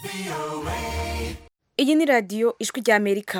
iyi ni radiyo ijwi ry'amerika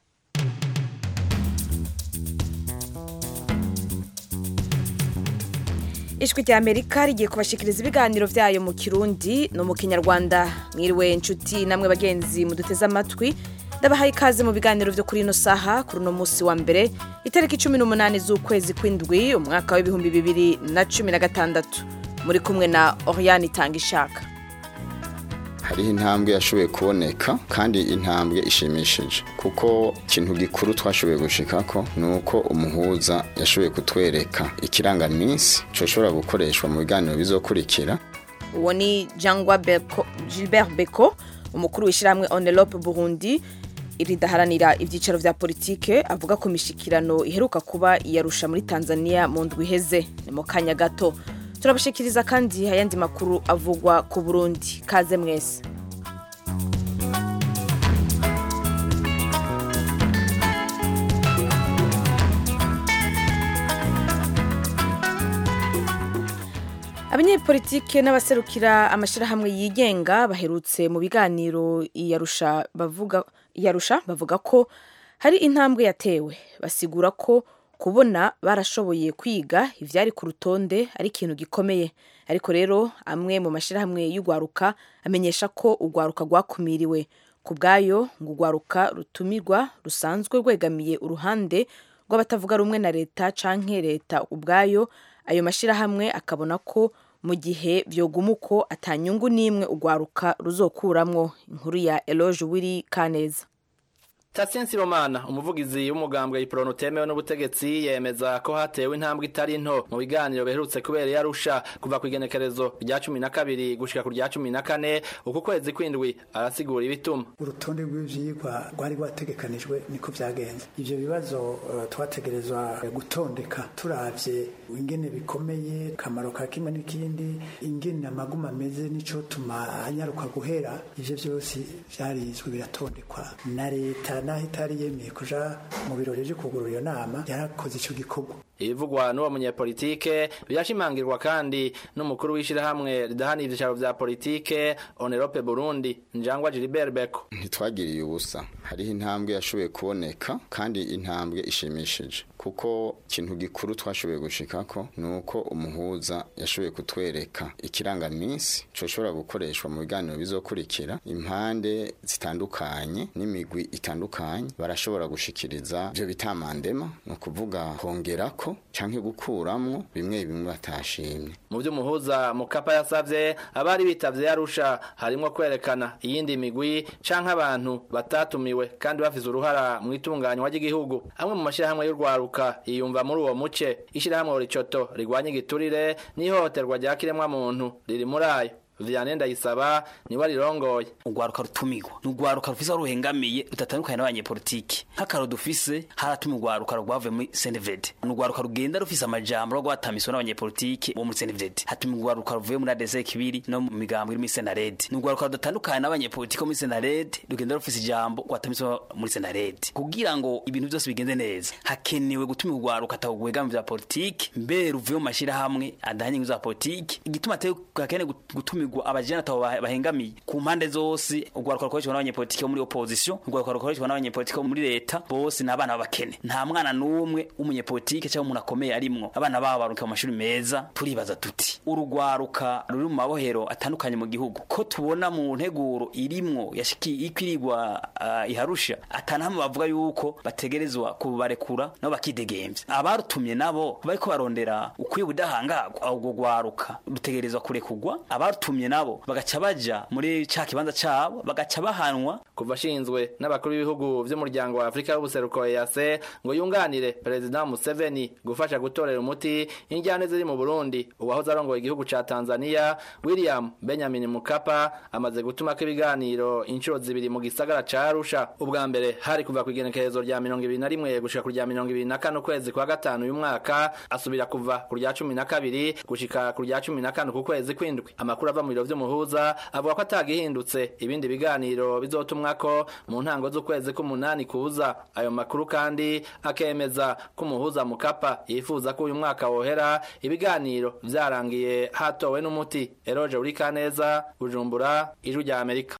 ijwi ry'amerika rigiye kubashikiriza ibiganiro byayo mu kirundi no mu kinyarwanda mwiriwe inshuti namwe bagenzi muduteze amatwi ndabahaye ikaze mu biganiro byo kuri ino saha kuri uno munsi wa mbere itariki cumi n'umunani z'ukwezi kw'indwi umwaka w'ibihumbi bibiri na cumi na gatandatu muri kumwe na oriyani itanga ishaka hariho intambwe yashoboye kuboneka kandi intambwe ishimishije kuko ikintu gikuru twashoboye gushikako ni uko umuhuza yashoboye kutwereka ikirangaminsi coshobora gukoreshwa mu biganiro bizokurikira uwo ni jangwa Beko- gilbert beko umukuru w'ishyirahamwe onelope burundi ridaharanira ibyicaro vya politike avuga ko imishikirano iheruka kuba iyarusha muri tanzania mu ndwi iheze ni mu kanya gato turabashikiriza kandi ayandi makuru avugwa ku burundi kaze mwese abanyepolitike n'abaserukira amashyirahamwe yigenga baherutse mu biganiro iyarusha bavuga iyarusha bavuga ko hari intambwe yatewe basigura ko kubona barashoboye kwiga ivyari ku rutonde ari ikintu gikomeye ariko rero amwe mu mashyirahamwe y'urwaruka amenyesha ko urwaruka rwakumiriwe ku bwayo ngo urwaruka rutumirwa rusanzwe rwegamiye uruhande rw'abatavuga rumwe na leta canke leta ubwayo ayo mashyirahamwe akabona ko mu gihe vyoguma uko atanyungu n'imwe urwaruka ruzokuramwo inkuru ya eloge wiri kaneza Tatien Sibomana umuvugizi w'umugambwe iprono utemewe n'ubutegetsi yemeza ko hatewe intambwe itari nto mu biganiro biherutse kubera yarusha kuva ku igenekerezo rya cumi na kabiri gushika ku rya cumi na kane uku kwezi kwindwi arasigura ibituma urutonde rw'ivyigwa rwari rwategekanijwe niko vyagenze ivyo bibazo uh, twategerezwa gutondeka turavye ingene bikomeye kamaro ka kimwe n'ikindi ingene amaguma ameze nico tuma anyaruka guhera ivyo vyose vyarizwe biratondekwa na leta naho itari yemeye kuja mu birori vyo kugurura iyo nama yarakoze ico gikorwa ibivugwa n'uwo munyepolitike birashimangirwa kandi n'umukuru w'ishirahamwe ridahana ivyicaro vya politike onerope burundi njangwa gilbert beko ntitwagiriye ubusa hariho intambwe yashoboye kuboneka kandi intambwe ishimishije kuko ikintu gikuru twashoboye gushikako ni uko umuhuza yashoboye kutwereka ikirangaminsi coshobora gukoreshwa mu biganiro bizokurikira impande zitandukanye n'imigwi itandukanye barashobora gushikiriza ivyo bitamandema ni ukuvuga kongerako canke gukuramwo bimwe bimwe batashimye mu vy'umuhuza mukapa yasavye abari bitavye yarusha harimwo kwerekana iyindi migwi canke abantu batatumiwe kandi bafise uruhara mu itunganywa ry'igihugu amwe mu mashirahamwe y'urwaruka yiyumva muri uwo muce ishirahamwe ricoto rigwanya igiturire n'ihohoterwa rya kiremwa muntu riri muri ayo Vianney Ndayisaba niwe arirongoye urwaruka rutumigwa ni urwaruka rufise aho ruhengamiye rutatandukanye n'abanyepolitike nk'akaro dufise haratuma urwaruka rwavuye muri senevede ni urwaruka rugenda rufise amajambo rwatamiswe n'abanyepolitike bo muri senevede hatuma urwaruka ruvuye muri adese kibiri no mu migambo iri muri senarede ni urwaruka rudatandukanye n'abanyepolitike bo muri senarede rugenda rufise ijambo rwatamiswe muri senarede kugira ngo ibintu byose bigende neza hakenewe gutuma urwaruka atawugwegama vya politike mbere ruvuye mu mashirahamwe adahanye inyungu za politike igituma ateye gakene gutuma gutumirwa abajene atabo bahengamiye ku mpande zose urwaruka rukoreshwa n'abanyepolitike bo muri opposition urwaruka rukoreshwa n'abanyepolitike bo muri leta bose ni abana b'abakene nta mwana n'umwe w'umunyepolitike cyangwa umuntu akomeye arimwo abana babo baruka mu mashuri meza turibaza tuti urugwaruka ruri mu mabohero atandukanye mu gihugu ko tubona mu nteguro irimwo yashiki ikwirigwa uh, iharusha atanahamwe bavuga yuko bategerezwa kubarekura nabo bakidegemvya abarutumye nabo bariko barondera ukwiye ubudahangarwa ubwo rwaruka rutegerezwa kurekugwa abarutumye batumye nabo bagaca baja muri ca kibanza cabo bagaca bahanwa kuva ashinzwe n'abakuru b'ibihugu vy'umuryango wa Afrika y'ubuseruko EAC ngo yunganire President Museveni gufasha gutorera umuti injyane ziri mu Burundi uwahoze arongoye igihugu ca Tanzania William Benjamin Mkapa amaze gutuma ko ibiganiro inshuro zibiri mu gisagara ca Arusha ubwa mbere hari kuva ku igenekerezo rya 21 gushika ku rya 24 ukwezi kwa gatanu uyu mwaka asubira kuva ku rya 12 gushika ku rya 14 ku kwezi kwindwi amakuru ava mu biro vy'umuhuza avuga ko atagihindutse ibindi biganiro bizotumwa ko mu ntango z'ukwezi k'umunani kuza ayo makuru kandi akemeza ko umuhuza mukapa yifuza ko uyu mwaka wohera ibiganiro vyarangiye hatowe n'umuti eroje uri kaneza bujumbura ijwi rya amerika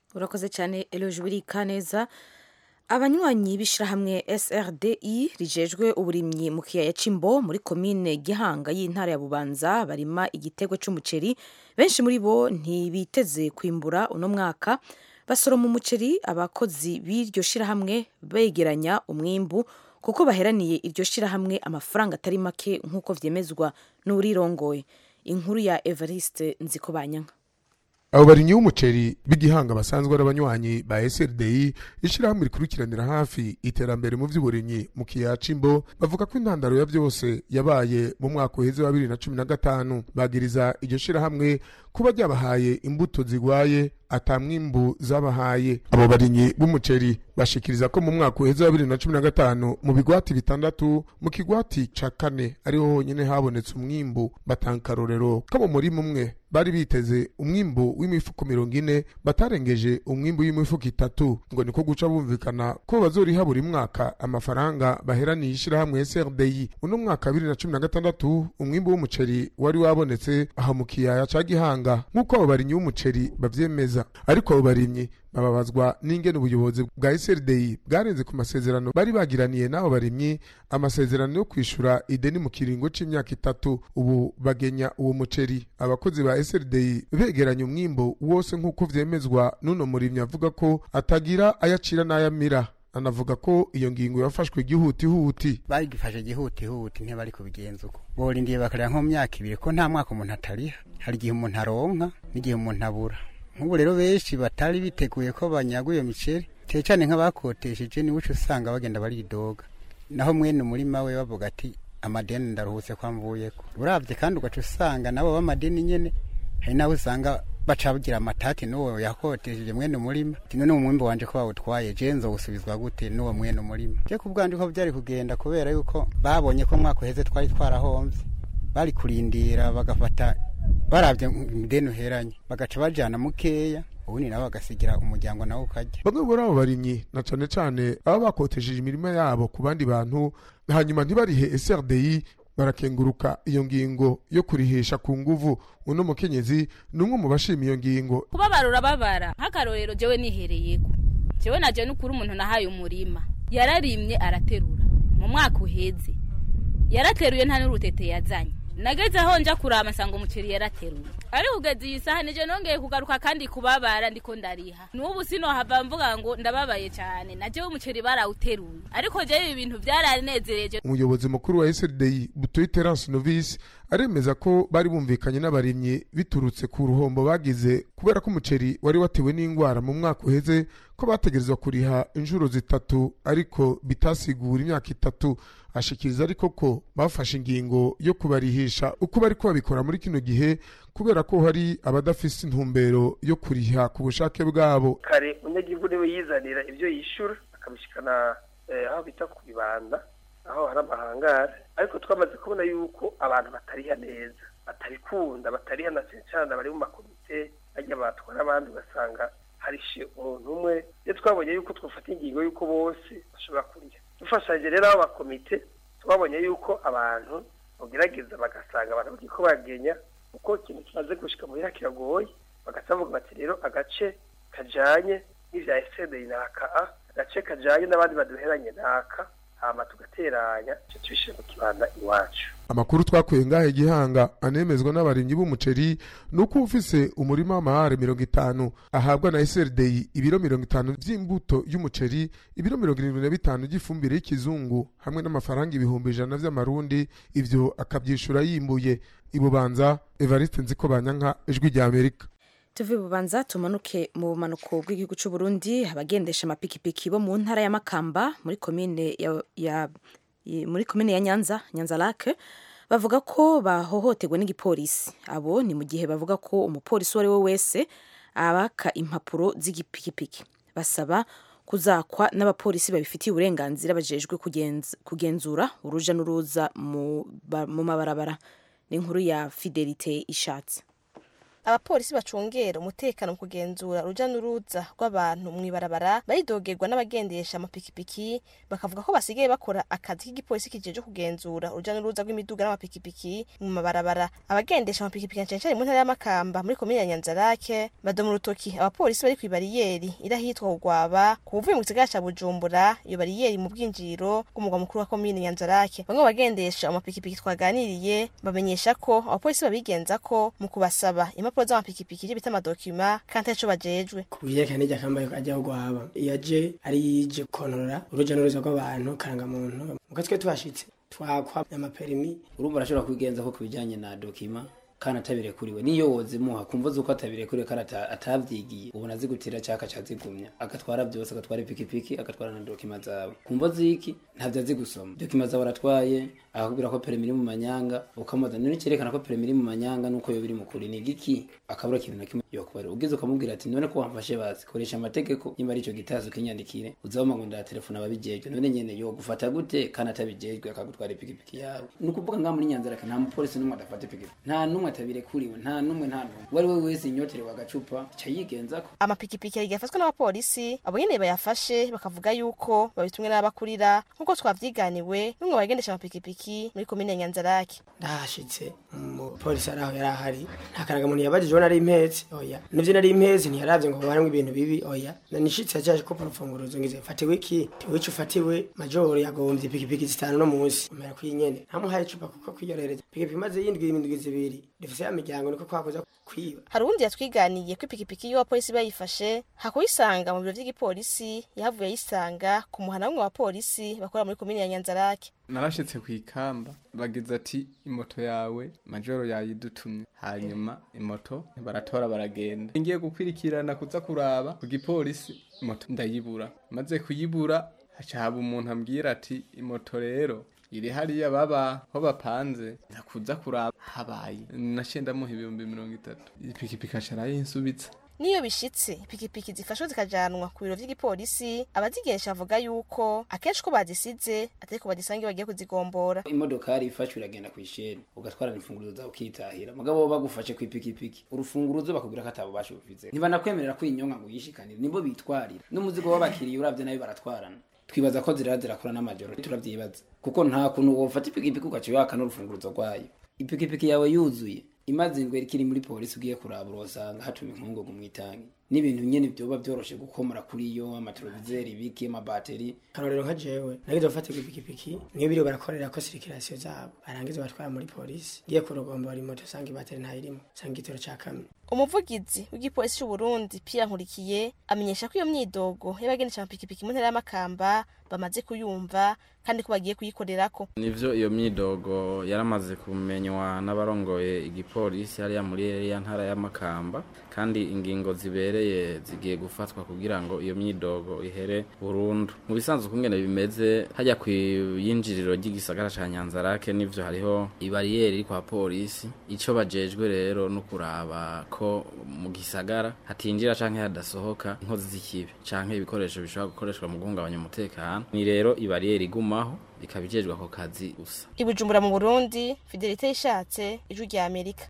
urakoze cyane eloge burika neza abanywanyi b'ishyirahamwe srdi rijejwe uburimyi mu kiyaya c'imbo muri komine gihanga y'intara ya bubanza barima igitego c'umuceri benshi muri bo ntibiteze kwimbura uno mwaka basoroma umuceri abakozi b'iryo shyirahamwe begeranya umwimbu kuko baheraniye iryo shyirahamwe amafaranga atari make nk'uko vyemezwa n'urirongoye inkuru ya evariste nzikobanyanka abo barinyi b'umuceri b'igihanga basanzwe ari abanywanyi ba SRDI ishyirahamwe rikurikiranira hafi iterambere mu by'uburimyi mu kiyaya c'imbo bavuga ko intandaro ya byose yabaye mu mwaka uheze wa bibiri na cumi na gatanu bagiriza iryo shyirahamwe kuba ryabahaye imbuto zigwaye atamwimbu zabahaye abo barinyi b'umuceri bashikiriza ko mu mwaka uheze wa bibiri na cumi na gatanu mu bigwati bitandatu mu kigwati ca kane ariho honyine habonetse umwimbu batanga akarorero ko mu murima umwe bari biteze umwimbu w'imifuko mirongo ine batarengeje umwimbu w'imifuko itatu ngo niko guca bumvikana ko bazoriha buri mwaka amafaranga baheraniye ishyirahamwe SRDI uno mwaka bibiri na cumi na gatandatu umwimbu w'umuceri wari wabonetse aha mu kiyaya ca gihanga nk'uko abo barinyi b'umuceri bavyemeza ariko abo barimyi bababazwa n'ingene ubuyobozi bwa SRDI bwarenze ku masezerano bari bagiraniye n'abo barimyi amasezerano yo kwishura ideni mu kiringo c'imyaka itatu ubu bagenya uwo muceri abakozi ba SRDI begeranya umwimbo wose nk'uko vyemezwa n'uno murimyi avuga ko atagira ayacira n'ayamira anavuga ko iyo ngingo yafashwe gihutihuti bagifashe gihutihuti ntibari kubigenza uko borindiye bakareba nko mu myaka ibiri ko nta mwaka umuntu atariha hari igihe umuntu aronka n'igihe umuntu abura nk'ubu rero benshi batari biteguye ko banyaga iyo miceri cyane cyane nk'abakotesheje niwe uca usanga bagenda baridoga naho mwene umurima we bavuga ati amadeni ndaruhutse ko amvuyeko urabye kandi ugaca usanga nabo b'amadeni nyene hari n'abo usanga baca bagira amatati n'uwo yakotesheje mwene umurima ati none umwimbi wanje ko bawutwaye je nzowusubizwa gute n'uwo mwene umurima je ku bwanje ko byari kugenda kubera yuko babonye ko mwaka uheze twari twarahomvye bari kurindira bagafata barabye ideni uheranye bagaca bajana mukeya ubundi nabo bagasigira umuryango nawe ukarya bamwe muri abo barimyi na cane cane baba bakotesheje imirima yabo ku bandi bantu hanyuma ntibarihe SRDI barakenguruka iyo ngingo yo kurihisha ku nguvu uno mukenyezi ni umwe mu bashima iyo ngingo kubabara urababara nk'akarorero jewe nihereyeko jewe naje n'ukuri umuntu nahaye umurima yararimye araterura mu mwaka uheze yarateruye nta n'urutete yazanye nageze aho nja kurama nsanga umuceri yarateruye ariko ugeze iyi saha nije nongeye kugaruka kandi kubabara ndiko ndariha n'ubu sinohava mvuga ngo ndababaye cyane najewe umuceri barawuteruye ariko jewe ibi bintu byaranezereje umuyobozi mukuru wa SRDI Butoyi Terence Novice aremeza ko bari bumvikanye n'abarimyi biturutse ku ruhombo bagize kubera ko umuceri wari watewe n'indwara mu mwaka uheze ko bategerezwa kuriha inshuro zitatu ariko bitasigura imyaka itatu ashikiriza ariko ko bafashe ingingo yo kubarihisha uko bari babikora muri kino gihe kubera ko hari abadafise intumbero yo kuriha ku bushake bwabo kare umunyagihugu niwe yizanira ibyo yishyura akabishikana aho bita ku bibanda aho hari amahangare ariko twamaze kubona yuko abantu batariha neza batabikunda batariha na cyane bari mu makomite bajya batwara abandi ugasanga harishe umuntu umwe iyo twabonye yuko twafata ingingo y'uko bose bashobora kurya dufashanyije rero abakomite twabonye yuko abantu bagerageza bagasanga abantu bagiye ko bagenya uko ikintu kimaze gushika muhira kiragoye bagasa bavuga bati rero agace kajanye n'ivya esederi naka a agace kajanye n'abandi baduheranye naka hama tugateranya ico tubishire mu kibanda iwacu amakuru twakuye ngahe gihanga anemezwa n'abarimyi b'umuceri ni uko ufise umurima w'amahare mirongo itanu ahabwa na SRDI ibiro mirongo itanu vy'imbuto y'umuceri ibiro mirongo irindwi na bitanu by'ifumbire y'ikizungu hamwe n'amafaranga ibihumbi ijana vy'amarundi ivyo akavyishura yimbuye ibubanza Evariste Nziko Banyanka ijwi rya Amerika tuve bubanza tumanuke mu bumanuko bw'igihugu cy'u Burundi abagendesha amapikipiki bo mu ntara ya Makamba muri komine ya, ya muri komine ya Nyanza Nyanza Lake bavuga ko bahohoterwa n'igipolisi abo ni mu gihe bavuga ko umupolisi uwo ari we wese abaka impapuro z'igipikipiki basaba kuzakwa n'abapolisi babifitiye uburenganzira bajejwe kugenzura uruja n'uruza mu mabarabara ni inkuru ya Fidelite Ishatse abapolisi bacungera umutekano mu kugenzura uruja n'uruza rw'abantu mw'ibarabara baridogerwa n'abagendesha amapikipiki bakavuga ko basigaye bakora akazi k'igipolisi kijeje kugenzura uruja n'uruza rw'imiduga n'amapikipiki mu mabarabara abagendesha amapikipiki cyane cyane mu ntara y'amakamba muri komine ya nyanzarake badoma urutoki abapolisi bari kw'ibariyeri irahitwa kugwaba ku buvuye mu gisagara ca bujumbura iyo bariyeri mu bwinjiriro bw'umugwa mukuru wa komine nyanzarake bamwe mu bagendesha amapikipiki twaganiriye bamenyesha ko abapolisi babigenza ko mu kubasaba impapuro z'amapikipiki ivyo bita amadokima kandi arico bajejwe ku byerekana n'irya kambaye ajya guhaba iyo aje ari yije konora uruja n'uruza rw'abantu karangamuntu muko twe tubashitse twakwa amaperimi urumva arashobora kwigenza ko ku bijyanye na dokima kandi atabirekuriwe niyo wozimuha kumva zuko atabirekuriwe kandi ata- atavyigiye ubona zigutira cyaka cyazigumya agatwara byose agatwara ipikipiki agatwara na dokima zawe kumva ziki ntavyo azi gusoma dokima zawe aratwaye akakubwira ko perimi iri mu manyanga ukamubaza none cyerekana ko perimi iri mu manyanga nuko yo biri mu kuri ni igiki akabura ikintu na kimwe yokubarira ugize ukamubwira ati none ko wamfashe bazi koresha amategeko nimba ari ico gitazi ukinyandikire uzaboma ngo ndatelefona ababijejwe none nyene yo gufata gute kandi atabijejwe akagutwara ipikipiki yawe ni ukuvuga ngaha muri nyanzarake nta mupolisi n'umwe adafata ipikipiki nta n'umwe atabirekuriwe nta n'umwe nta n'umwe uwo ari we wese inyoterewe agacupa ca yigenzako amapikipiki yari yafatwa n'abapolisi abo nyene bayafashe bakavuga yuko babitumwe n'abakurira nk'uko twavyiganiwe n'umwe mu bagendesha amapikipiki muri komine ya nyanzarake ndahashitse umupolisi ari aho yari ahari nta karangamuntu yabajije ubona ari impezi oya nivyo nari impezi ntiyaravye ngo harimwo ibintu bibi oya nanishitse yacaje ko urufunguruzo ngize fatiwe iki tiwici ufatiwe majoro yagombye ipikipiki zitanu no munsi umera kwinyene ntamuhaye icupa kuko kwiyorereza ipikipiki imaze yindwi indwi zibiri dufise ya miryango niko kwakuza kwiba hari uwundi yatwiganiye ko ipikipiki y'abapolisi bayifashe hakuyisanga mu biro vy'igipolisi yahavuye ayisanga ku muhana w'umwe wa polisi bakorera muri komine ya nyanzarake narashitse ku ikamba bagize ati imoto yawe majoro yayidutumye hanyuma imoto baratora baragenda ngiye gukwirikirana kuza kuraba ku gipolisi moto ndayibura maze kuyibura haca haba umuntu ambwira ati imoto rero iri hariya baba ho bapanze ndakuza kuraba habaye naciye ndamuha ibihumbi mirongo itatu ipikipiki aca arayinsubitsa niyo bishitse ipikipiki zifashwe zikajanwa ku biro vy'igipolisi abazigesha bavuga yuko akenshi ko bazisize atari ko bazisanga iyo bagiye kuzigombora imodokari ifashwe iragenda ku isheni ugatwara imfunguruzo zawe ukitahira mugabo bo bagufashe ku ipikipiki urufunguruzo bakubwira ko atabo bashubize ntibanakwemerera ko inyonga ngo uyishikanire nibo bitwarira n'umuzigo w'abakiriya uravye nayo baratwarana twibaza ko zirara zirakora n'amajoro turavyibaza kuko nta kuntu wofata ipikipiki ugaca waka n'urufunguruzo rwayo ipikipiki yawe yuzuye imaze indwi ikiri muri polisi ugiye kuraba urosanga hatuma inkungugu mw'itangi n'ibintu nyene vyoba vyoroshe gukomora kuri yo amatelevizeri ibiki amabateri karorero nka jewe nagize gufata ipikipiki niyo biriwe barakorera ko sirikirasiyo zabo barangiza batwara muri polisi ngiye kurogombora imoto usanga ibateri ntayirimo usanga igitoro ca kamwe umuvugizi w'igipolisi c'uburundi pia nkurikiye amenyesha ko iyo myidogo y'abagendesha amapikipiki mu ntara y'amakamba bamaze kuyumva kandi ko bagiye kuyikorerako nivyo iyo myidogo yaramaze kumenywa n'abarongoye igipolisi hariya muri ya ntara y'amakamba kandi ingingo zibereye zigiye gufatwa kugira ngo iyo myidogo ihere burundu mu bisanzwe ukungene bimeze hajya ku yinjiriro ry'igisagara ca nyanzarake nivyo hariho ibariyeri iri kwa polisi ico bajejwe rero no kuraba ko mu gisagara hatinjira canke hadasohoka inkozi z'ikibi canke ibikoresho bishobora gukoreshwa mu guhungabanya umutekano ni rero ibariyeri igumaho ikaba ijejwe ako kazi gusa i bujumbura mu burundi fidelite yishatse ijwi rya amerika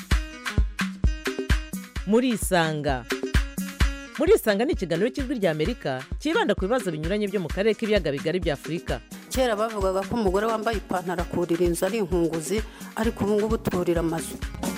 murisanga murisanga ni ikiganiro cy'ijwi rya amerika cyibanda ku bibazo binyuranye byo mu karere k'ibiyaga bigari bya afurika kera bavugaga ko umugore wambaye ipantaro akurira inzu ari inkunguzi ariko ubu ngubu turira amazu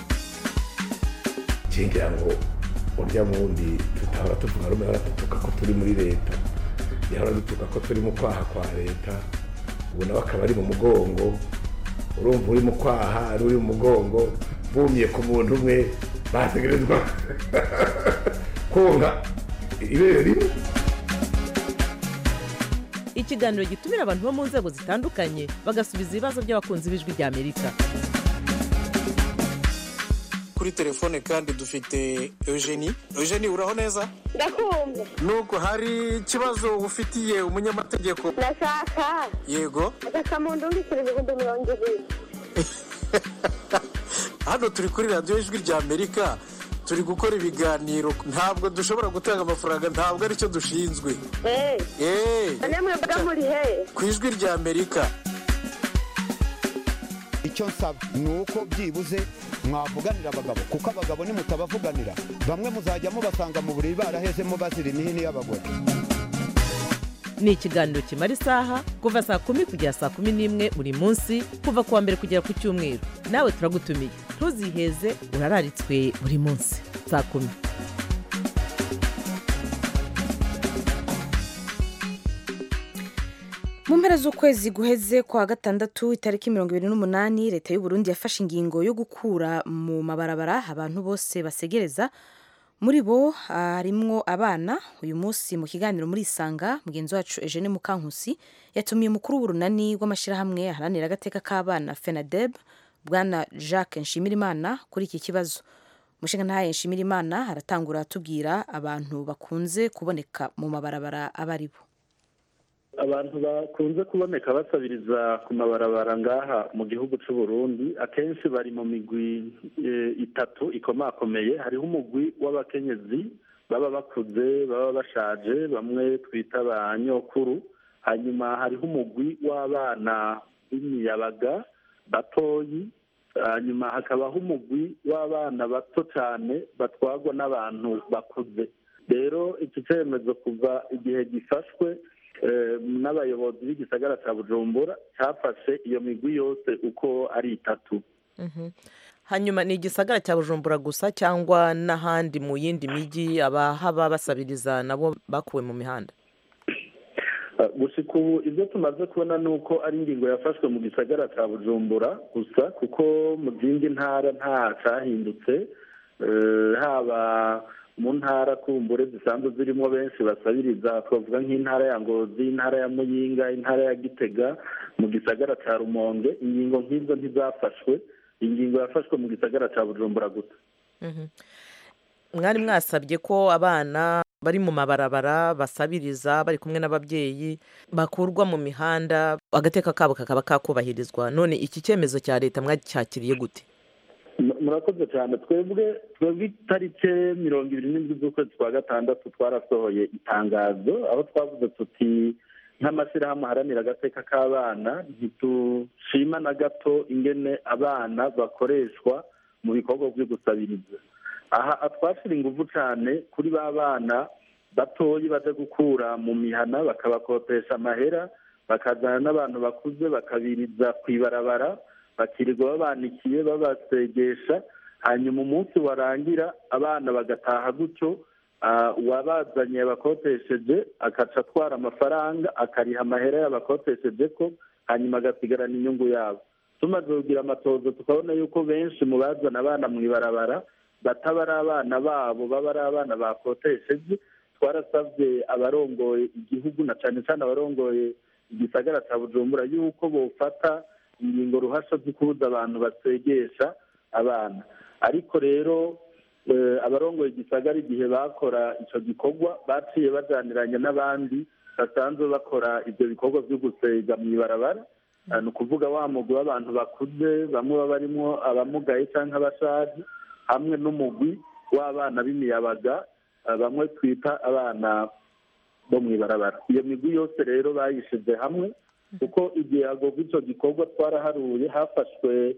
ngira ngo urya wundi tutahora tuvuga rumwe ahora dutuka ko turi muri leta yahora dutuka ko turi mu kwaha kwa leta ubu nawe akaba ari mu mugongo urumva uri mu kwaha ari uri mu mugongo bumye ku muntu umwe bategerezwa konka ibere rimwe ikiganiro gitumira abantu bo mu nzego zitandukanye bagasubiza ibibazo by'abakunzi b'ijwi rya amerika kuri telefone kandi dufite eugenie eugenie uraho neza ndakumva nubwo hari ikibazo ufitiye umunyamategeko ndashaka yego agasamundu w'ibiceri ibihumbi mirongo ibiri hano turi kuri radiyo ijwi rya amerika turi gukora ibiganiro ntabwo dushobora gutanga amafaranga ntabwo aricyo dushinzwe eee mwebwe muri he ku ijwi rya amerika icyo nsaba ni uko byibuze mwavuganira abagabo kuko abagabo nimutabavuganira bamwe muzajya mubasanga mu buriri barahezemo bazira imihini y'abagore ni ikiganiro kimara isaha kuva saa kumi kugera saa kumi n'imwe buri munsi kuva ku wa mbere kugera ku cyumweru nawe turagutumiye ntuziheze urararitswe buri munsi saa kumi mu mpera z'ukwezi guheze kwa gatandatu itariki mirongo ibiri n'umunani leta y'u Burundi yafashe ingingo yo gukura mu mabarabara abantu bose basegereza muri bo harimwo abana uyu munsi mu kiganiro muri isanga mugenzi wacu Eugene Mukankusi yatumiye umukuru w'urunani rw'amashyirahamwe aharanira agateka k'abana FENADEB bwana Jacques Nshimirimana kuri iki kibazo umushinga ntaye Nshimirimana aratangura atubwira abantu bakunze kuboneka mu mabarabara aba ari bo abantu bakunze kuboneka basabiriza ku mabarabara ngaha mu gihugu cy'u Burundi akenshi bari mu migwi itatu ikomakomeye hariho umugwi w'abakenyezi baba bakuze baba bashaje bamwe twita ba nyokuru hanyuma hariho umugwi w'abana b'imiyabaga batoyi hanyuma hakabaho umugwi w'abana bato cyane batwarwa n'abantu bakuze rero iki cyemezo kuva igihe gifashwe n'abayobozi b'igisagara cya bujumbura cyafashe iyo migwi yose uko ari itatu hanyuma ni igisagara cya bujumbura gusa cyangwa n'ahandi mu yindi mijyi abahaba basabiriza nabo bakuwe mu mihanda gusa ubu ibyo tumaze kubona ni uko ari ingingo yafashwe mu gisagara cya bujumbura gusa kuko mu zindi ntara nta cyahindutse haba mu ntara kumbure zisanzwe zirimo benshi basabiriza twavuga nk'intara ya ngozi intara ya muyinga intara ya gitega mu gisagara cya rumonge ingingo nk'izo ntizafashwe ingingo yafashwe mu gisagara cya bujumbura gusa mwari mwasabye ko abana bari mu mabarabara basabiriza bari kumwe n'ababyeyi bakurwa mu mihanda agateka kabo kakaba kakubahirizwa none iki cyemezo cya leta mwacyakiriye gute murakoze cyane twebwe twebwe itariki mirongo ibiri n'indwi z'ukwezi kwa gatandatu twarasohoye itangazo aho twavuze tuti nk'amashyirahamwe aharanira agateka k'abana ntitushima na gato ingene abana bakoreshwa mu bikorwa byo gusabiriza aha twashyira ingufu cyane kuri ba bana batoyi baje gukura mu mihana bakabakopesha amahera bakazana n'abantu bakuze bakabiriza ku ibarabara bakirirwa babanikiye babasegesha hanyuma umunsi warangira abana bagataha gutyo uwabazanye yabakotesheje akaca atwara amafaranga akariha amahera yabakotesheje ko hanyuma agasigarana inyungu yabo tumaze kugira amatozo tukabona yuko benshi mu bazana abana mu ibarabara bataba ari abana babo baba ari abana bakotesheje twarasabye abarongoye igihugu na cyane cyane abarongoye igisagara cya bujumbura yuko bofata ingingo ruhasha zo kubuza abantu basegesha abana ariko rero abarongoye igisagara igihe bakora icyo gikorwa baciye bajyaniranye n'abandi basanzwe bakora ibyo bikorwa byo gusega mu ibarabara ni ukuvuga wa mugwi w'abantu bakuze bamwe baba barimo abamugaye cyangwa abashaje hamwe n'umugwi w'abana b'imiyabaga bamwe twita abana bo mu ibarabara iyo migwi yose rero bayishyize hamwe kuko igihe hagurwa icyo gikorwa twaraharuye hafashwe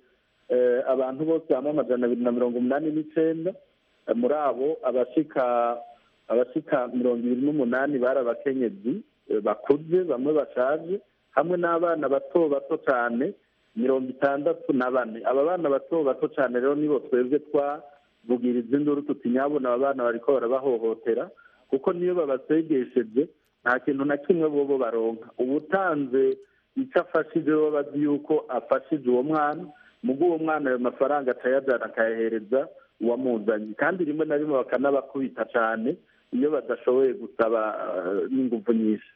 abantu bose hamwe amajana abiri na mirongo umunani n'icyenda muri abo abashika abashika mirongo ibiri n'umunani bari abakenyezi bakuze bamwe bashaje hamwe n'abana bato bato cyane mirongo itandatu na bane aba bana bato bato cyane rero nibo twebwe twavugiriza induru tuti nyabona aba bana bariko barabahohotera kuko niyo babasegesheje nta kintu na kimwe bobo baronka ubutanze icyo afashije bo bazi yuko afashije uwo mwana mugo uwo mwana ayo mafaranga akayajyana akayahereza uwamuzanye kandi rimwe na rimwe bakanabakubita cyane iyo badashoboye gusaba n'ingufu nyinshi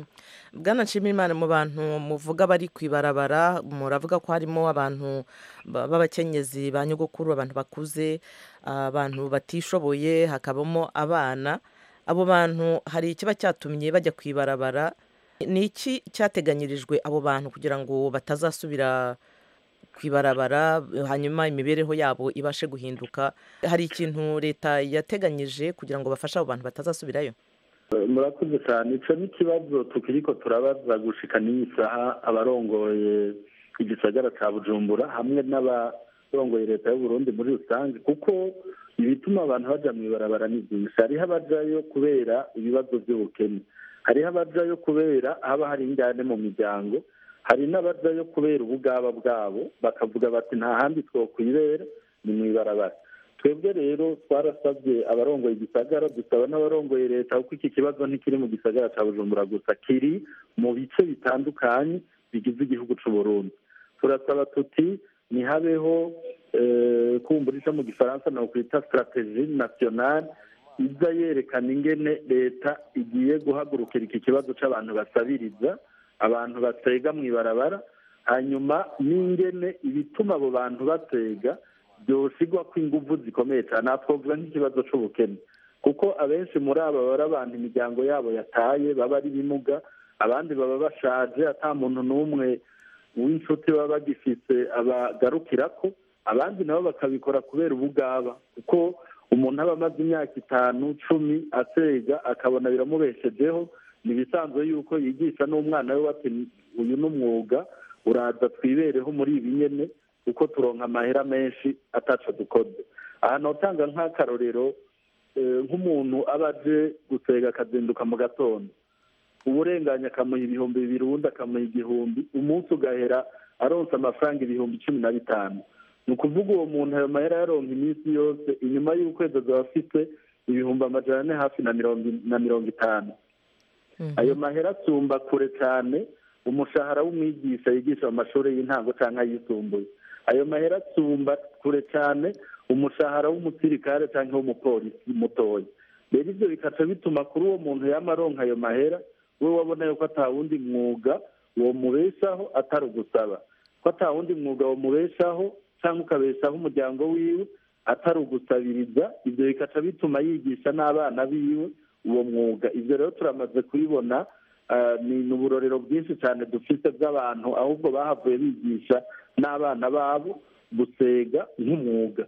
bwana nshimiyimana mu bantu muvuga bari ku ibarabara muravuga ko harimo abantu b'abakenyezi ba nyogokuru abantu bakuze abantu batishoboye hakabamo abana abo bantu hari ikiba cyatumye bajya ku ibarabara ni iki cyateganyirijwe abo bantu kugira ngo batazasubira ku ibarabara hanyuma imibereho yabo ibashe guhinduka hari ikintu leta yateganyije kugira ngo bafashe abo bantu batazasubirayo murakoze cyane icyo ni ikibazo tukiri ko turabaza gushika n'iyi saha abarongoye igisagara ca bujumbura hamwe n'abarongoye leta y'uburundi muri rusange kuko ibituma abantu baja mw'ibarabara ni byinshi hariho abajayo kubera ibibazo by'ubukene hariho abajayo kubera haba hari injyane mu miryango hari n'abajayo kubera ubugaba bwabo bakavuga bati nta handi twokwibera ni mw'ibarabara twebwe rero twarasabye abarongoye igisagara dusaba n'abarongoye leta kuko iki kibazo ntikiri mu gisagara cya bujumbura gusa kiri mu bice bitandukanye bigize igihugu cy'u Burundi turasaba tuti ntihabeho kumbura icyo mu gifaransa ni ukwita sitrategi nasiyonari iza yerekana ingene leta igiye guhagurukira iki kibazo cy'abantu basabiriza abantu batega mu ibarabara hanyuma n'ingene ibituma abo bantu batega byosigwa ko ingufu zikomeye cyane aha twavuga nk'ikibazo cy'ubukene kuko abenshi muri aba baba ari abantu imiryango yabo yataye baba ari ibimuga abandi baba bashaje ata muntu n'umwe w'inshuti baba bagifite abagarukira ko abandi nabo bakabikora kubera ubugaba kuko umuntu aba amaze imyaka itanu cumi atega akabona biramubeshejeho ni ibisanzwe yuko yigisha n'umwana we ati uyu ni umwuga uraza twibereho muri ibi nyene kuko turonka amahera menshi ataco dukoze ahantu utanga nk'akarorero nk'umuntu aba aje gusega akazinduka mu gatondo uburenganya akamuha ibihumbi bibiri ubundi akamuha igihumbi umunsi ugahera aronsa amafaranga ibihumbi cumi na bitanu ni ukuvuga uwo muntu ayo mahera yaronka iminsi yose inyuma y'ukwezi azaba afite ibihumbi amajana ane hafi na mirongo na mirongo itanu ayo mahera asumba kure cyane umushahara w'umwigisha yigisha mu mashuri y'intango cyangwa ayisumbuye ayo mahera asumba kure cyane umushahara w'umusirikare cyangwa w'umupolisi mutoya rero ibyo bikaca bituma kuri uwo muntu yama aronka ayo mahera we wabona yuko atawundi mwuga uwo mubeshaho atari ugusaba ko atawundi mwuga wo mubeshaho cyangwa ukabeshaho umuryango wiwe atari ugusabiriza ibyo bikaca bituma yigisha n'abana biwe uwo mwuga ibyo rero turamaze kubibona ni uburorero bwinshi cyane dufite bw'abantu ahubwo bahavuye bigisha n'abana babo gusega nk'umwuga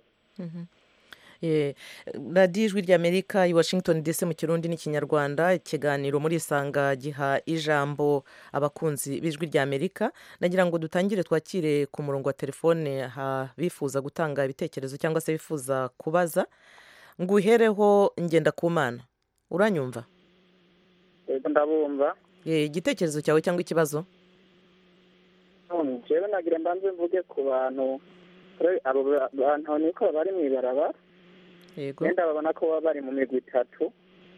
radiyo ijwi ry'amerika i washington dc mu kirundi n'ikinyarwanda ikiganiro muri isanga giha ijambo abakunzi b'ijwi ry'amerika nagira ngo dutangire twakire ku murongo wa telefone bifuza gutanga ibitekerezo cyangwa se bifuza kubaza ngo uhereho ngenda ku mana uranyumva ndabumva igitekerezo cyawe cyangwa ikibazo njyewe nagira mbanze mvuge ku bantu abo bantu niko bari mu ibarabara wenda babona ko baba bari mu migwi itatu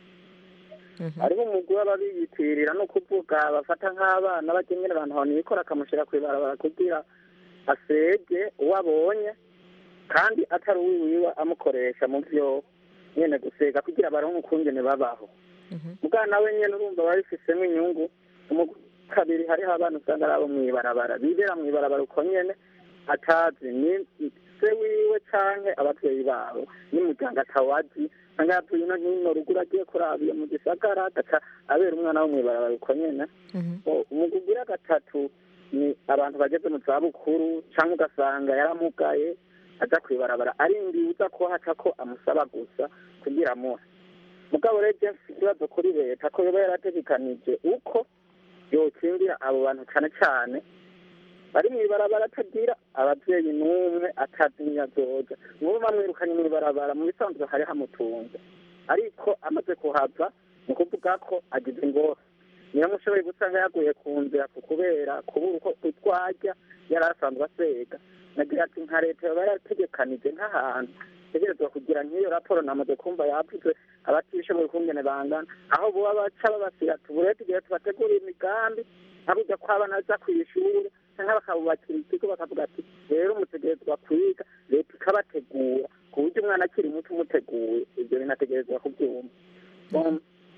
ariko umugwi waba biyitirira no kuvuga bafata nk'abana bagenyera abantu ahantu yikora akamushyira ku ibarabara kugira asege uwo abonye kandi atari uwiwe amukoresha mu byo nyine gusega kugira baronke ukungene babaho mugana we nyine urumva babifisemo inyungu kabiri hariho abana usanga ari abo mu ibarabara bibera mu ibarabara uko nyine atazi ni se wiwe canke abavyeyi babo n'umuryango atawazi usanga yavuye ino hino ruguru agiye kuraba iyo mu gisagara agaca abera umwana wo mw'ibarabara uko nyene umugugira gatatu ni abantu bageze mu zabukuru canke ugasanga yaramugaye aja kw'ibarabara arindiye uza ko haca ko amusaba gusa kugira amuhe mugabo rero je mfise ikibazo kuri leta ko yoba yarategekanije uko yokingira abo bantu cane cane bari mw'ibarabara atagira abavyeyi n'umwe atazi nyazoja nk'ubu bamwirukanye mw'ibarabara mu bisanzwe hari hamutunze ariko amaze kuhava ni ukuvuga ko agize ingorane nyiramushoboye gusanga yaguye ku nzira ku kubera kubura uko utwarya yari asanzwe asega nagira ati nka leta yoba yarategekanije nk'ahantu tegerezwa kugira nk'iyo raporo namaze kumva yavuze abatishoboye ukungene bangana aho boba baca babasira tuburete igihe tubategurira imigambi nkaburya ko abana baja kw'ishuri cyangwa bakabubakira ikigo bakavuga ati rero umutegerezwa kwiga leta ikabategura ku buryo umwana akiri muto umuteguye ibyo binategerezwa kubyumva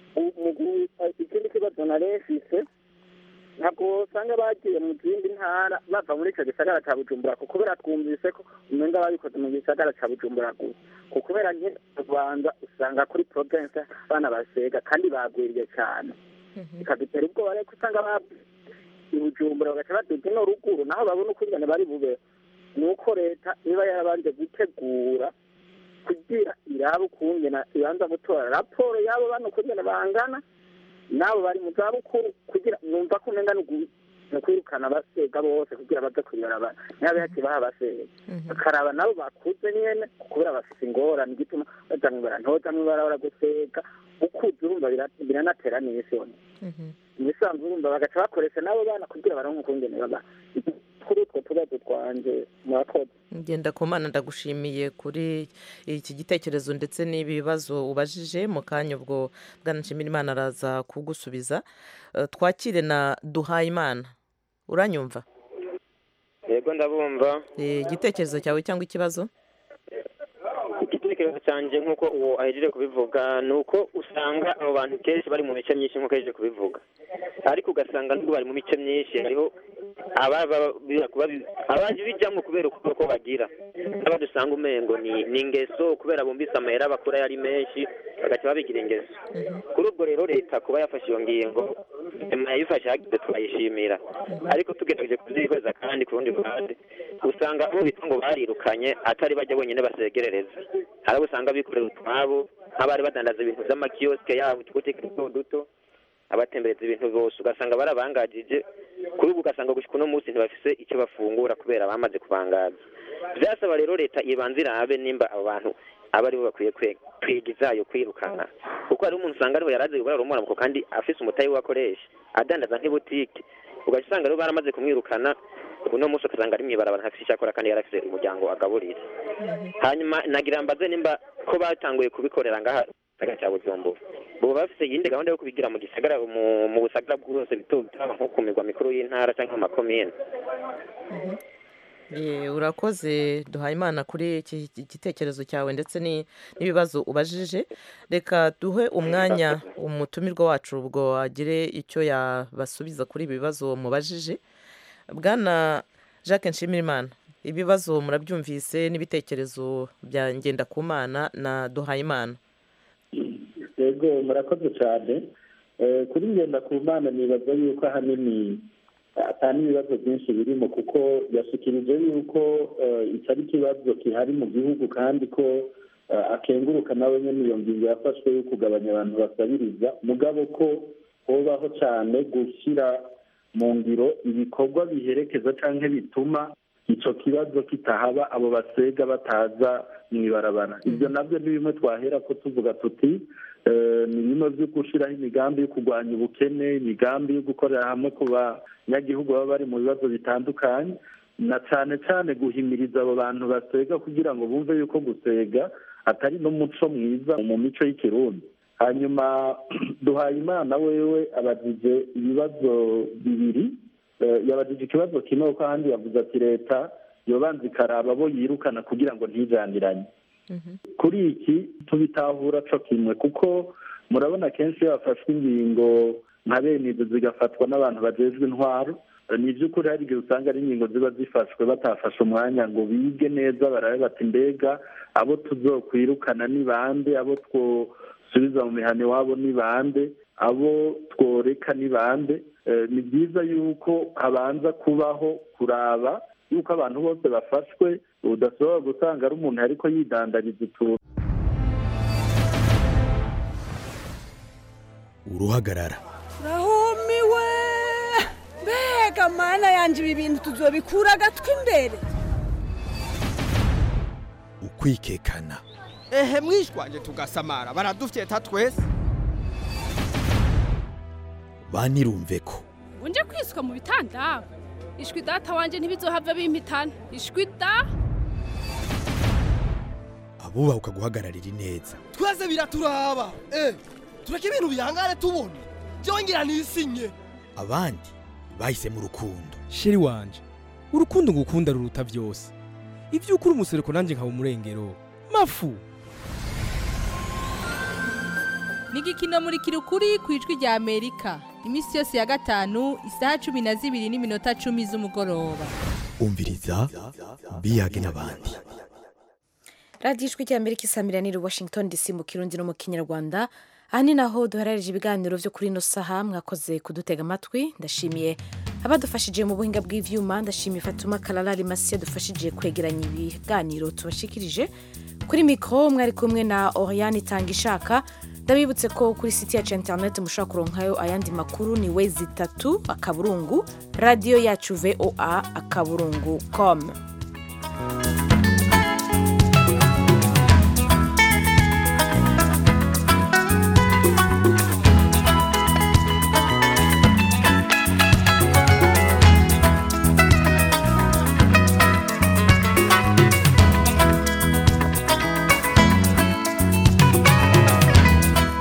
ikindi kibazo nari mfise ntabwo usanga bagiye mu zindi ntara bava muri icyo gisagara cya bujumbura kuko kubera twumvise ko umenga babikoze mu gisagara cya bujumbura gusa kuko kubera nke rwanda usanga kuri province abana basega kandi bagwiriye cyane bikadutera ubwoba rero usanga ibujumbura bagaca baduga ino ruguru naho babona ukungane bari bube ni uko leta iba yarabanje gutegura kugira irabe ukungena ibanza gutora raporo y'abo bana ukungene bangana n'abo bari mu zabukuru kugira numva ko umenga ni ukwirukana abasega bose kugira baze kuyibarabara ntihabe hakibaha abasega bakaraba nabo bakuze nyene kubera bafise ingorane igituma baja mwibara ntoza mwibarabara gusega ukuze urumva bira- biranatera n'isoni ibisanzwe urumva bagaca bakoresha n'abo bana kugira baronke ukungene baba kuri utwo tubazo twanje murakoze ngenda ku mana ndagushimiye kuri iki gitekerezo ndetse n'ibibazo ubajije mu kanya ubwo bwana nshimirimana araza kugusubiza Eh, twakire na duhayimana uranyumva yego ndabumva Eh, igitekerezo cyawe cyangwa ikibazo igitekerezo cyanjye nk'uko uwo ahejeje kubivuga ni uko usanga abo bantu kenshi bari mu mice myinshi nk'uko ahejeje kubivuga ariko ugasanga nubwo bari mu mice myinshi hariho ababa babi- abaje bijyamo kubera uko bagira n'abandi usanga umengo ni ni ingeso kubera bumvise amahera bakura yari menshi bagaca babigira ingeso kuri ubwo rero leta kuba yafashe iyo ngingo nyuma yayifashe hagize turayishimira ariko tugerageje kubyihweza kandi ku rundi ruhande usanga abo bita ngo barirukanye atari bajya bonyine basegerereza hari abo usanga bikorera utwabo nk'abari badandaza ibintu by'amakiyosike yabo utubutike duto duto abatembereza ibintu bose ugasanga barabangajije kuri ubu ugasanga gushika uno munsi ntibafise icyo bafungura kubera bamaze kubangaza byasaba rero leta ibanza irabe nimba abo bantu aba aribo bakwiye kwe- kwiga izayo kwirukana kuko hari umuntu usanga ariho yarazi gukora rumuramuko kandi afise umutayi we akoresha adandaza nk'ibutike ugaca usanga rero baramaze kumwirukana uno munsi ugasanga ari mwibarabara ntafise icyo akora kandi yarafise umuryango agaburira hanyuma nagira mbaze nimba ko batanguye kubikorera ngaha gisagara cya bujumbura ubu bafise iyindi gahunda yo kubigira mu gisagara mu mu busagara bwose bito bito nko ku mirwa mikuru y'intara cyangwa mu makomine Eh, urakoze duhayimana kuri iki iki gitekerezo cyawe ndetse ni- n'ibibazo ubajije reka duhe umwanya umutumirwa wacu ubwo agire icyo yabasubiza kuri ibi bibazo mubajije bwana jacques nshimirimana ibibazo murabyumvise n'ibitekerezo bya ngendakumana na duhayimana yego murakoze cyane Eh, kuri ngenda ku mana nibaza yuko ahanini atari ibibazo byinshi birimo kuko yashikirije yuko eh, iki ari ikibazo gihari mu gihugu kandi ko eh, akenguruka nawe nyine iyo ngingo yafashwe yo kugabanya abantu basabiriza mugabo ko hobaho cyane gushyira mu ngiro ibikorwa biherekeza cyangwa bituma icyo kibazo kitahaba abo basega bataza mu ibarabara ibyo nabyo ni bimwe twahera ko tuvuga tuti eh, ni bimwe byo gushyiraho imigambi yo kurwanya ubukene imigambi yo gukorera hamwe ku banyagihugu baba bari mu bibazo bitandukanye na cyane cyane guhimiriza abo bantu basega kugira ngo bumve yuko gusega atari n'umuco mwiza mu mico y'ikirundi hanyuma duhaye imana wewe abajije ibibazo bibiri Eh, yabajije ikibazo kimwe kuko ahandi yavuze ati leta yobanza ikaraba abo yirukana kugira ngo ntijaniranye kuri iki tubitahura co kimwe kuko murabona kenshi iyo hafashwe ingingo nka bene izo zigafatwa n'abantu bajejwe intwaro Eh, ni iby'ukuri hari igihe usanga ari ingingo ziba zifashwe batafashe umwanya ngo bige neza barabe bati mbega abo tuzokwirukana ni bande abo twosubiza mu mihana iwabo ni bande abo tworeka ni bande Eh, ni byiza yuko habanza kubaho kuraba yuko abantu bose bafashwe udashobora gusanga ari umuntu ariko yidandariza utuntu uruhagarara rahumiwe mbega mana yanjye ibi bintu tuzobikura agatwi imbere ukwikekana ehe mwishwanje tugasamara baradufyeta twese banirumve ko unje kwiswa mu bitanda ishwi data wanje ntibizohava bimpitana ishwi da abubaha guhagararira ineza twese biraturaba eh tureke ibintu bihangane tubona byongera nisinye abandi bahisemo urukundo sheri wanje urukundo ngukunda ruruta byose ibyo ukuri umusereko nanjye nkaba umurengero mafu ni igikino muri kirukuri ku ijwi rya amerika iminsi yose ya gatanu isaha cumi na zibiri n'iminota cumi z'umugoroba umviriza biyage n'abandi radiyo ijwi rya amerika isamiraniye washington dc mu kirundi no mu kinyarwanda aha ni naho duharanije ibiganiro byo kuri ino saha mwakoze kudutega amatwi ndashimiye abadufashije mu buhinga bw'ivyuma ndashimiye fatuma kararari masi yadufashije kwegeranya ibiganiro tubashikirije kuri mikoro mwari kumwe na oriane itanga ishaka ndabibutse ko kuri siti yacu ya interineti mushobora kuronkayo ayandi makuru ni we zitatu akaburungu radiyo yacu voa akaburungu com